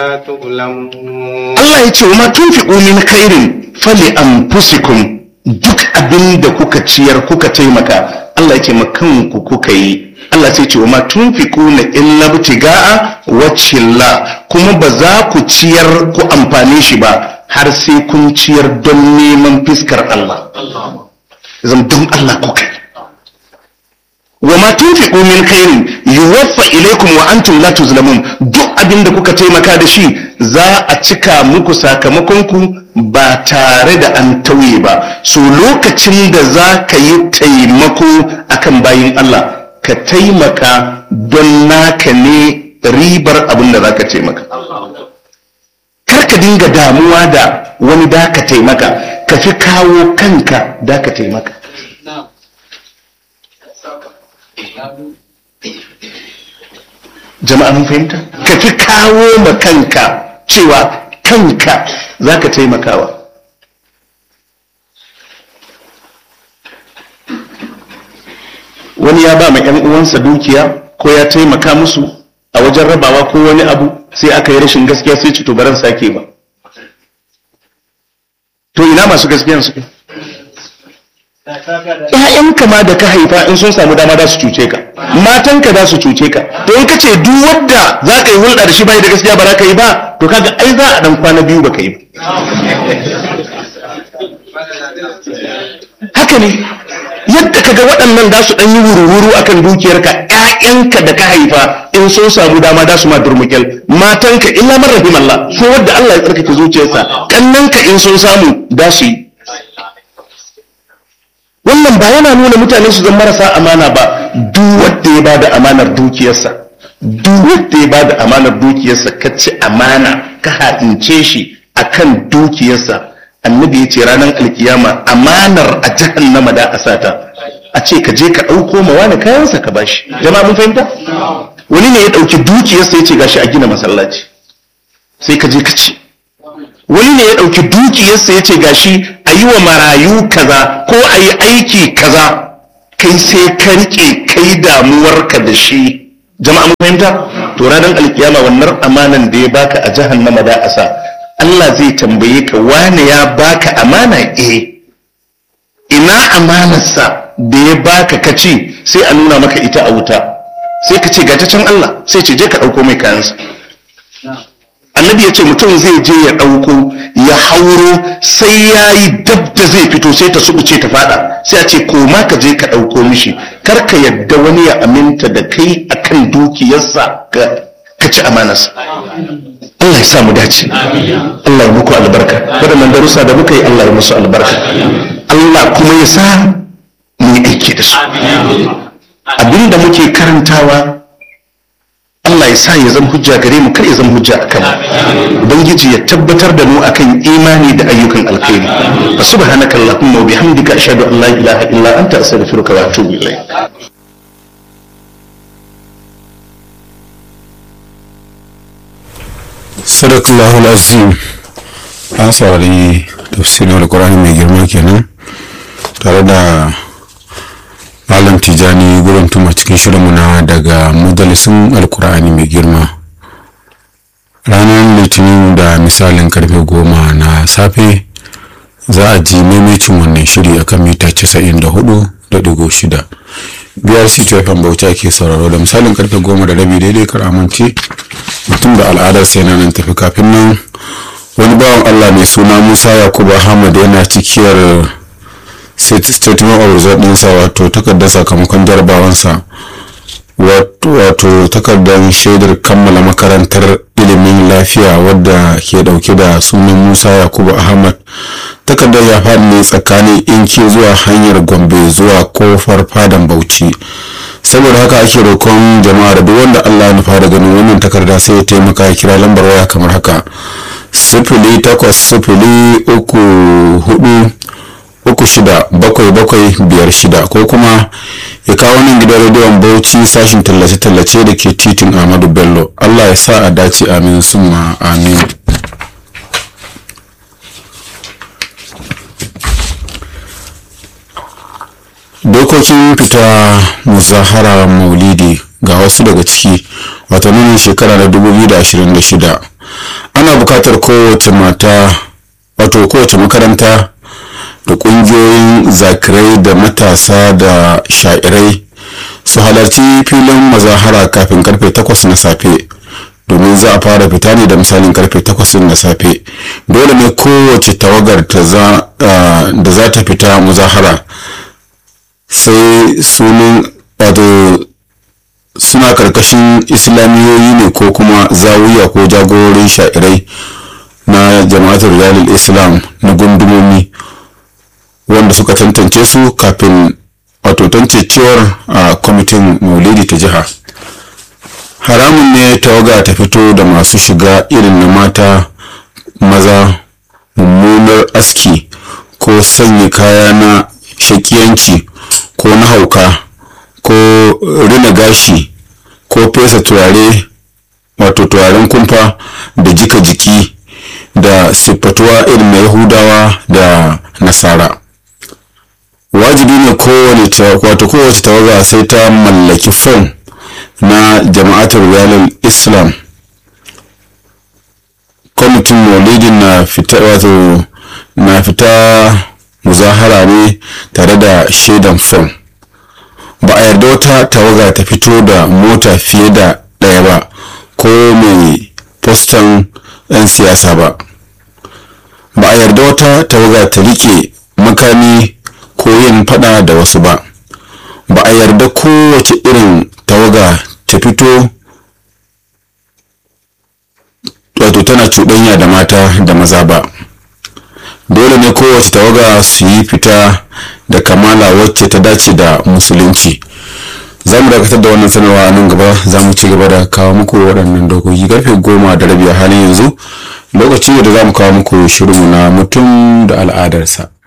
تعلمون Allah ya ce wa ma tunfiqu min khairin fali anfusikum duk abin da kuka ciyar kuka taimaka Allah ya ce ma kanku kuka yi Allah sai ce wa ma tunfiquna illa bitiga'a wajhillah kuma ba za ku ciyar ku amfane shi ba har sai kun ciyar don neman fiskar Allah zan don Allah kuka yi wa ma tunfiqu min khairin yuwaffa ilaykum wa antum la tuzlamun duk abin da kuka taimaka da shi za a cika muku sakamakon ku ba tare da an tauye ba so lokacin da za ka yi taimako akan bayin Allah ka taimaka don naka ne ribar abin da za ka taimaka kar ka dinga damuwa da wani da ka taimaka ka fi kawo kanka da ka taimaka jama'a mun fahimta ka fi kawo ma kanka cewa kanka za ka taimakawa wani ya ba ma 'yan uwansa dukiya ko ya taimaka musu a wajen rabawa ko wani abu sai aka yi rashin gaskiya sai ci to baran sake ba to ina masu gaskiyan suke ‘ya'yanka ma da ka haifa in sun samu dama za su cuce ka matanka za su cuce ka to in ka ce duk wadda za ka yi hulɗa da shi bai da gaskiya ba za ka yi ba to kaga ai za a dan kwana biyu ba ka yi ba haka ne yadda kaga waɗannan za su ɗan yi wuru-wuru akan dukiyarka ‘ya'yanka da ka haifa in sun samu dama za su ma durmukel matanka illa man rahimallah so wadda Allah ya tsarkake zuciyarsa kannanka in sun samu za su yi wannan ba yana nuna mutane su zama marasa amana ba duk wanda ya bada amanar dukiyarsa duk wanda ya bada amanar dukiyarsa ka ci amana ka haɗince shi akan dukiyarsa annabi ya ce ranar alkiyama amanar a jahannama da a sata a ce ka je ka ɗauko ma wani kayansa ka bashi jama'a mun fahimta wani ne ya ɗauki dukiyarsa ya ce gashi a gina masallaci sai ka je ka ci wani ne ya ɗauki dukiyarsa ya ce gashi a yi wa marayu kaza ko a yi aiki kaza kai sai ka riƙe kai damuwarka da shi jama'a mun fahimta to ranar alkiyama wannan amanan da ya baka a jahannama da asa Allah zai tambaye ka wane ya baka amana eh ina amanarsa da ya baka ka ce sai a nuna maka ita a wuta sai ka ce ga ta can Allah sai ce je ka ɗauko mai kayansa annabi ya ce mutum zai je ya ɗauko ya hauro sai ya yi dab da zai fito sai ta subuce ta fada sai a ce koma ka je ka ɗauko mishi kar ka yadda wani ya aminta da kai akan dukiyarsa ka ci amanarsa Allah ya sa mu dace Allah ya muku albarka waɗannan darussa da muka yi Allah ya musu albarka Allah kuma ya sa mu yi aiki da su abinda muke karantawa Allah ya sa ya zama hujja gare mu kar ya zama hujja a kanmu ubangiji ya tabbatar da mu akan imani da ayyukan alkhairi fa subhanaka allahumma wa bihamdika ashhadu an la ilaha illa anta astaghfiruka wa atubu ilayk sadakallahu azim an saurari tafsirin alkur'ani mai girma kenan tare da malam tijani gurin tuma cikin shirinmu na daga majalisun alkur'ani mai girma ranar litinin da misalin karfe goma na safe za a ji maimacin wannan shiri akan mita 94.6 biyar ctfm bauchi ke sauraro da misalin karfe goma da rabi daidai kar amince mutum da al'adar sai nan tafi kafin nan wani bawan allah mai suna musa yakubu ahmad yana cikiyar statement of result ɗinsa wato takardar sakamakon jarabawansa wato takardar shaidar kammala makarantar ilimin lafiya wadda ke dauke da sunan musa yakubu ahmad takardar ya faɗi ne tsakanin inki zuwa hanyar gombe zuwa kofar fadan bauchi saboda haka ake roƙon jama'a da duk wanda allah ya nufa da ganin wannan takarda sai ya taimaka ya kira lambar waya kamar haka sifili takwas sifili uku hudu uku shida bakwai bakwai biyar shida ko kuma ya kawo nan gidan rediyon bauchi sashin tallace-tallace da ke titin ahmadu bello allah ya sa a dace amin summa amin dokokin fita muzahara maulidi ga wasu daga ciki wato nunin shekara na 2026 ana bukatar kowace mata wato kowace makaranta da kungiyoyin zakirai da matasa da sha'irai su halarci filin mazahara kafin karfe 8 na safe domin za a fara fita ne da misalin karfe 8 na safe dole ne kowace tawagar da za ta fita muzahara sai sunan wato suna karkashin islamiyoyi ne ko kuma zawiya ko jagororin sha'irai na jama'atar riyalil islam na gundumomi wanda suka tantance su kafin wato tantancewar a kwamitin maulidi ta jiha haramun ne tawaga ta fito da masu shiga irin na mata maza mummunar aski ko sanya kaya na shakiyanci ko na hauka ko rina gashi ko fesa turare wato turaren kumfa da jika jiki da siffatuwa irin na yahudawa da nasara wajibi ne kowane wato kowace tawaga sai ta mallaki fom na jama'atar riyalin islam kwamitin maulidin na fita wato na fita muzahara ne tare da shaidan fom ba a yarda wata tawaga ta fito da mota fiye da ɗaya ba ko mai fostan 'yan siyasa ba ba a yarda wata tawaga ta rike makami ko yin fada da wasu ba ba a yarda kowace irin tawaga ta fito wato tana cuɗanya da mata da maza ba dole ne kowace tawaga su yi fita da kamala wacce ta dace da musulunci za mu dakatar da wannan sanarwa nan gaba za mu ci gaba da kawo muku waɗannan dokoki karfe goma da rabi a halin yanzu lokaci da za mu kawo muku shirinmu na mutum da al'adarsa